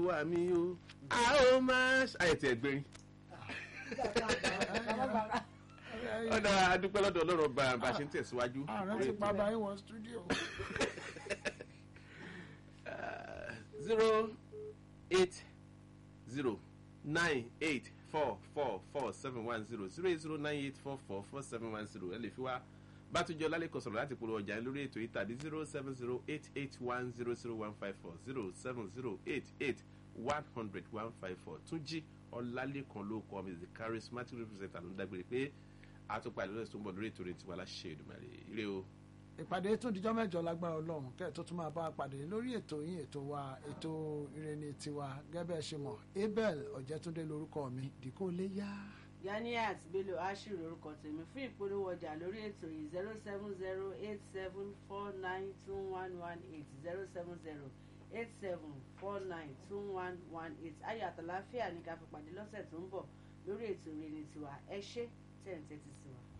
wà mí o a ó máa ṣàyẹ̀tì ẹ̀gbẹ́rin ọ̀dà adúpẹ́ lọ́dọ̀ ọlọ́run bá bá ṣe ń tẹ̀síwájú. ààrẹ ti pa báyìí wọ stúdíò. zero eight zero nine eight four four four seven one zero zero eight zero nine eight four four four seven one zero ẹ lè fi wá bátújọ lálẹ́kọ̀ sọ̀rọ̀ láti polówó ọjà yín lórí ètò yìí tàbí zero seven zero eight eight one zero zero one five four zero seven zero eight eight one hundred one five four túnjí ọlálẹ́kan ló kọ́ mi the charismatic representative ló ń dágbére pé àtúpà ìlú ẹ̀sùn tó ń bọ̀ lórí ètò rẹ̀ tiwa láṣẹ ìdùmarè ire o. ìpàdé tún dijọ́ mẹ́jọ lágbára ọlọ́run kẹ́ ẹ̀ tó tún máa bá a pàdé lórí ètò yín ètò wa ètò ìrẹ́ni tiwa gẹ́gẹ́ ṣe mọ̀ abel ọ̀jẹ̀túndé lórúkọ mi dìkó lé yá. Ganiat Bello Ashiru lorúkọ tèmi fún ìpolówó ọjà lórí ètò yìí zero seven zero eight seven four nine two one one eight zero seven zero eight seven four nine two one one eight ayọ̀ àtàláfíà ní ká fi pàdé lọ́sẹ̀ tó ń bọ̀ lórí ètò ìrẹ́ni tiwa ẹ ṣé tẹ̀ ń tẹ́tí sí wa.